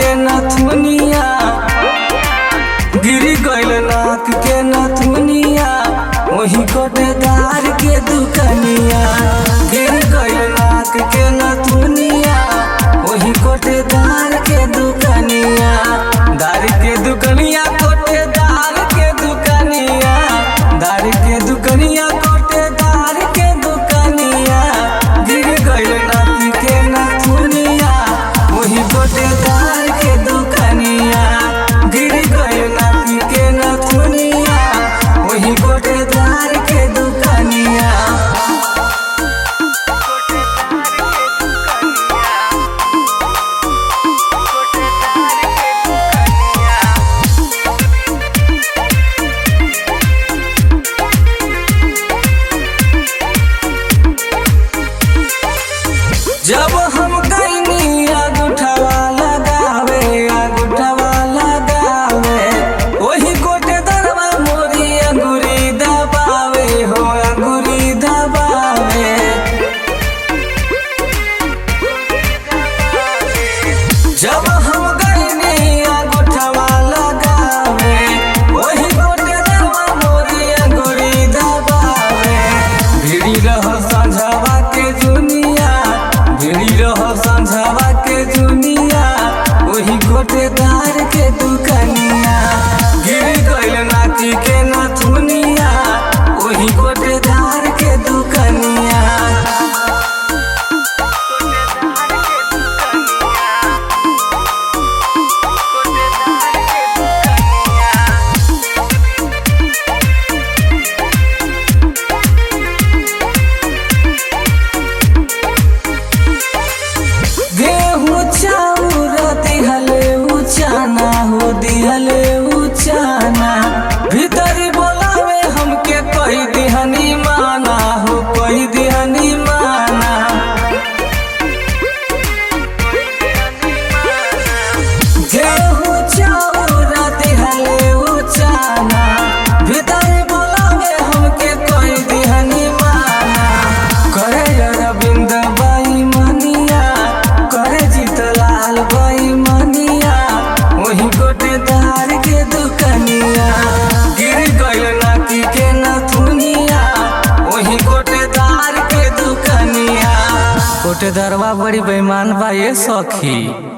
के नथुनिया गिरी गइल नाक के नथुनिया वही कोटेदार के दुकनिया गिर गइल नाक के नथुनिया वही कोटेदार के दुकनिया दार के दुकनिया कोटेदार के दुकनिया दार के दुकनिया कोटेदार के दुकनिया गिर गइल नाक के नथुनिया वही कोटेदार के दुकनिया गिर गइल नाक के नथुनिया वही कोटेदार के दुकनिया जब हम गईनी अंगूठवा लगावे अंगूठवा लगावे वही गोटे दरवा मोरी अंगूरी दबावे हो अंगूरी दबावे जब हम गईनी अंगूठवा लगावे वही गोटे दरवा मोरी अंगूरी दबावे भिड़ी रह संझवा के दुनिया भिड़ी रह संझवा के दुनिया वही गोटेदार के दुकनिया गिर गइल नाती के नथुनिया वही गोटेदार के दुकनिया गेहूं चाउर दिहले उचाना हो दिहले उचाना भीतरी बोलावे हमके कही दिहनी माना हो कही दिहनी माना गेहूं चाउर दिहले उचाना भीतरी बोलावे हमके कही दिहनी माना करे अरविंद बाई मनिया करे जीतलाल बाई मनिया वही गोटेदार के दुकनिया गिर गइल नाकी के नथुनिया वही गोटेदार के दुकनिया गोटेदारवा बड़ी बेईमान बा ये सखी